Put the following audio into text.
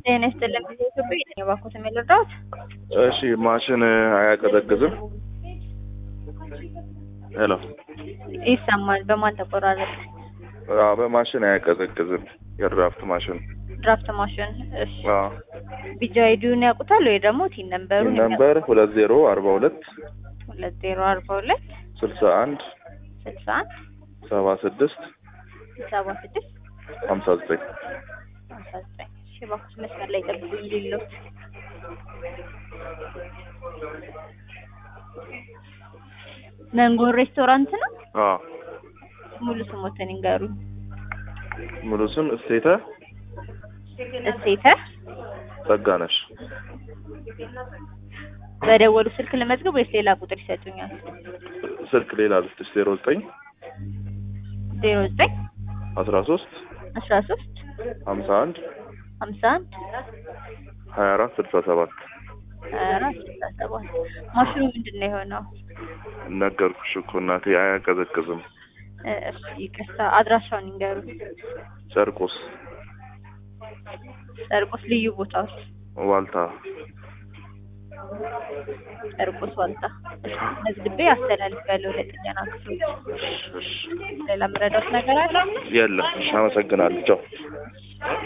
ጤና ይስጥልን ጊዜ ኢትዮጵያ የባኮት የሚልርዳት እሺ ማሽን አያቀዘቅዝም? ሄሎ ይሰማል። በማን ተቆራረጠ? አዎ፣ በማሽን አያቀዘቅዝም። የድራፍት ማሽን ድራፍት ማሽን። እሺ አዎ። ቢጃ አይዲውን ያውቁታል ወይ ደግሞ ቲን ነምበሩ? ነምበር ሁለት ዜሮ አርባ ሁለት ሁለት ዜሮ አርባ ሁለት ስልሳ አንድ ስልሳ አንድ ሰባ ስድስት ሰባ ስድስት ሀምሳ ዘጠኝ ሀምሳ ዘጠኝ እሺ እባክሽ መስመር ላይ ጠብቁኝ ሌሎት መንጎን ሬስቶራንት ነው። አዎ። ሙሉ ስሞትን ይንገሩኝ። ሙሉ ስም እሴተ እሴተ ጸጋነሽ። በደወሉ ስልክ ለመዝገብ ወይስ ሌላ ቁጥር ይሰጡኛል? ስልክ ሌላ ልስጥሽ ዜሮ ዘጠኝ ዜሮ ዘጠኝ አስራ ሶስት አስራ ሶስት ሀምሳ አንድ ሀምሳ አንድ ሀያ አራት ስልሳ ሰባት ሀያ አራት ስልሳ ሰባት ማሽኑ ምንድን ነው የሆነው? ነገርኩሽ እኮ እናቴ አያቀዘቅዝም። እ፣ እሺ ይቅርታ፣ አድራሻውን ይንገሩኝ። ጨርቆስ ጨርቆስ ልዩ ቦታዎች ዋልታ ጨርቆስ ዋልታ። እሺ መዝግቤ አስተላልፌያለሁ ለጥገና ክፍሎች። ሌላ የምረዳት ነገር አለ? የለም። አመሰግናለሁ። ቻው